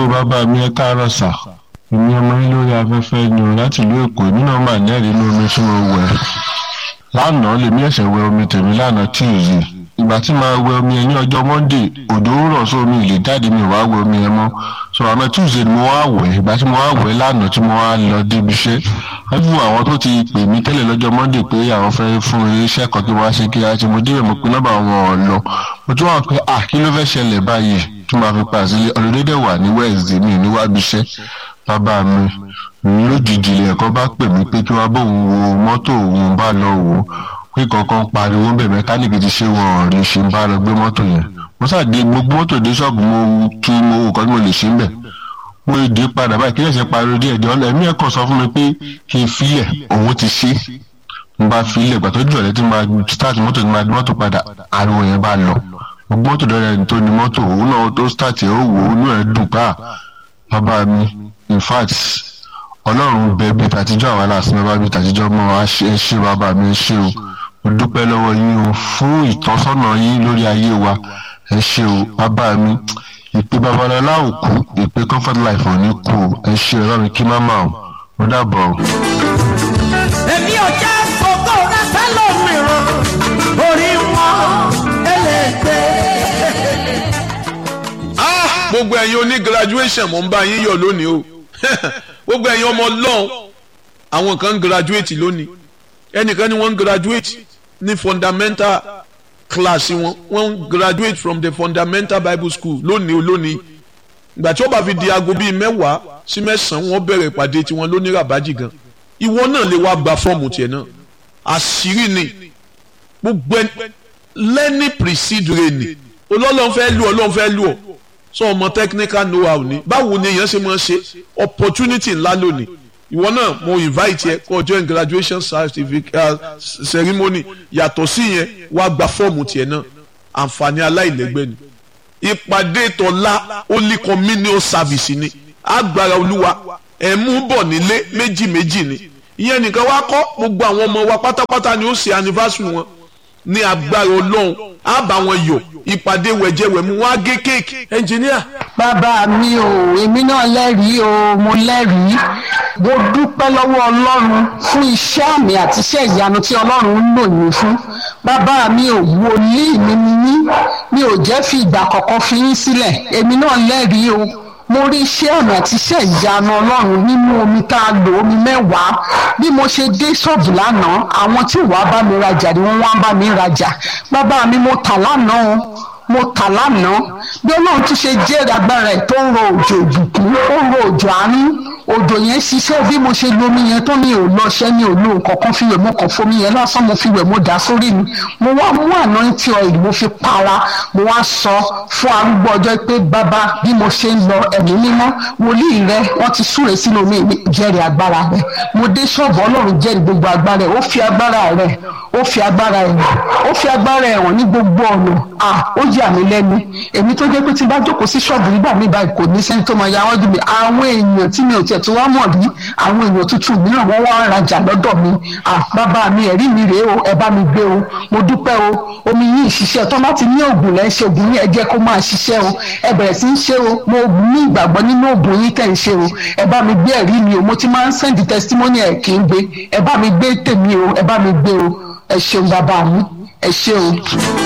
hello bàbá mi ẹ káàárọ̀ sà èmi ọmọ yín lórí afẹ́fẹ́ ni o láti ìlú èkó èmi náà mà lẹ́rìí inú omi tí mo wẹ̀ lánàá lèmi ẹ̀sẹ̀ wẹ omi tèmi lánàá tíìzì ìgbà tí màá wẹ omi yẹn ní ọjọ́ monday òjò ń rọ̀ sí omi ìlè jáde mi wàá wẹ omi yẹn mọ́ so àmọ́ tuesday ni mo wá wẹ̀ ìgbà tí mo wá wẹ̀ lánàá tí mo wá lọ débi iṣẹ́ wọ́n àwọn tó ti pè mí tẹ́lẹ̀ lọ́jọ́ monday pé àwọn fẹ́ fún iṣẹ́ kan kí wọ́n á ṣe kí á ti mo débẹ̀ mo pe nọ́mbà wọn ò lọ mo tún wà pé à kí ló fẹ́ ṣẹlẹ̀ báyìí tí màá fi pa sílé ọ̀lọ́dẹ́dẹ̀ wà ní wednesday mi níwájú iṣẹ́ bàbá mi lójijì lẹ́ẹ̀kan bá pè mí pé kí wọ́n bóun wo mọ́tò òun bá lọ wò ó pé kankan pariwo ń bẹ̀ mẹkáníìkì ti ṣe wọn ò lè ṣe ń bá lọ gbé mọ́tò yẹn mo ṣàdé gbogbo mọ́tò dé ṣọ́ọ̀bù mo tú mo wò kọ́ tí mo lè ṣe ń bẹ̀ mo dé padà báyìí kí ẹ̀sẹ̀ pariwo díẹ̀ díẹ̀ ọ̀lẹ́ mi ẹ̀kọ́ sọ fún mi pé kí n filẹ̀ òun ti ṣe n bá filẹ̀ gbà tó jù ọ̀lẹ́ tí máa start mọ́tò tí máa di mọ́tò padà ariwo yẹn bá lọ gbogbo mọ́tò dọ́rẹ́ ẹni tó ní mọ́tò òun náà tó start ẹ̀ ó wò ó inú ẹ̀ dùn pa bàbá mi in fact ọlọ́run bẹ bí tàtijọ́ àwọn aláàfin bàbá bí tàtijọ́ mọ́ wa ṣe ṣe bàbá mi ṣe o mo dúpẹ́ lọ́wọ́ yín o fún ìtọ́sọ́nà yín lórí ayé wa ẹ ṣe o bàbá mi ìpè babalọlá ò kú ìpè comfort life ò ní kú o ẹ ṣe ọlọ́run kí má mà o mo dábọ̀ o. èmi ò jẹ́ fògó rẹ fẹ́lòmíràn orí wọn ẹlẹ́gbẹ́. gbogbo ẹ̀yin oní graduation mo ń bá yín yọ̀ lónìí o gbogbo ẹ̀yin ọmọ ọlọ́run àwọn kan ń graduate lónìí ẹnìkan ni wọ́n ń graduate ní fundamental class wọn wọ́n ń graduate from the fundamental bible school lónìí o lónìí ìgbà tí ó bá fi di aago bíi mẹ́wàá sí mẹ́sàn-án wọ́n bẹ̀rẹ̀ ìpàdé tiwọn lónìí ràbájì gan ìwọ náà lè wá gba fọ́ọ̀mù tiẹ̀ náà àṣírí ni gbogbo ẹni lẹ́ni precede reni olólùfẹ́ fẹ́ lù ọlọ́run fẹ́ lù ọ sọ ọmọ technical know how ni báwo ni èèyàn ṣe máa ṣe opportunity ńlá lónìí ìwọ náà mo invite yẹ kó join graduation certificate uh, ceremony yàtọ̀ sí yẹn wàá gba fọ́ọ̀mù tiẹ̀ náà àǹfààní aláìlẹ́gbẹ́ ni ìpàdé tọ́lá holy communion service ni agbára olúwa ẹ̀ mú bọ̀ nílé méjì méjì ni ìyẹn nìkan wá kọ́ gbogbo àwọn ọmọ wa pátápátá ni ó ṣe anniversary wọn ní agbára ọlọ́run á bá wọn yọ̀ ìpàdé wẹ̀jẹ̀wẹ̀mú wọn á gé kéèkì ẹnjìníà. bàbá mi ò èmi náà lẹ́rìí o mo lẹ́rìí mo dúpẹ́ lọ́wọ́ ọlọ́run fún iṣẹ́ àmì àti iṣẹ́ ìyanu tí ọlọ́run ń lò yín fún bàbá mi ò wòlíì mi ni yín mi ò jẹ́ fi ìgbà kọ̀ọ̀kan fi yín sílẹ̀ èmi náà lẹ́rìí o mo rí iṣẹ́ àmì àti iṣẹ́ ìyanu ọlọ́run nínú omi tá a lò omi mẹ́wàá bí mo ṣe dé ṣọ́ọ̀bù lánàá àwọn tí wàá bá mi rajà ni wọ́n wá bá mi rajà bàbá mi mo tà lánàá o mo tà lánàá bí ọlọ́run tún ṣe jẹ́rìí agbára ẹ̀ tó ń ro òjò ìbùkún ó ń ro òjò àánú òjò yẹn ṣiṣẹ́ bí mo ṣe lomi yẹn tó mi ò lọ ṣẹ́ mi ò lo nǹkan kan fi wẹ̀ mo kàn fomi yẹn lásán mo fi wẹ̀ mo dà sórí mi mo wá mú anointing oil mo fi para mo wá sọ fún arúgbó ọjọ́ pé bàbá bí mo ṣe ń lọ ẹ̀mí mímọ́ wòlíì rẹ wọ́n ti súre sínú mi jẹ́rìí agbára rẹ mo dé ṣọ́ọ̀bù ọlọ́run jẹ́rìí gbogbo agbára rẹ ó fi agbára rẹ ó fi agbára ẹ̀ ó fi agbára ẹ̀ hàn ní gbogbo ọ̀nà à ó yà mí lẹ́nu èmi tó jẹ́ pé tí n bá jókòó sí ṣọ́ọ̀bù nígbà mi báyìí kò ní sẹ́ni tó máa ya wọ́n dùn mí àwọn èèyàn tí mi ò tiẹ̀ tó wá mọ̀ rí àwọn èèyàn tuntun mìíràn wọ́n wá ń rajà lọ́dọ̀ mi à bàbá mi ẹ̀rí mi rèé o ẹ bá mi gbé o mo dúpẹ́ o omi yìí ṣiṣẹ́ tó bá ti ní oògùn lẹ́ ń ṣe oògùn yìí ẹ jẹ́ kó máa ṣiṣẹ́ o ẹ bẹ̀rẹ̀ sí ń ṣe o mo ní ìgbàgbọ́ nínú oògùn yìí tẹ̀ ń ṣe o ẹ bá mi gbé ẹ̀rí mi o mo ti máa ń sẹ́ndì testimony ẹ̀ kì í gbé ẹ bá mi gbé tèmi o ẹ bá mi gbé o ẹ ṣeun bàbá mi ẹ ṣe o.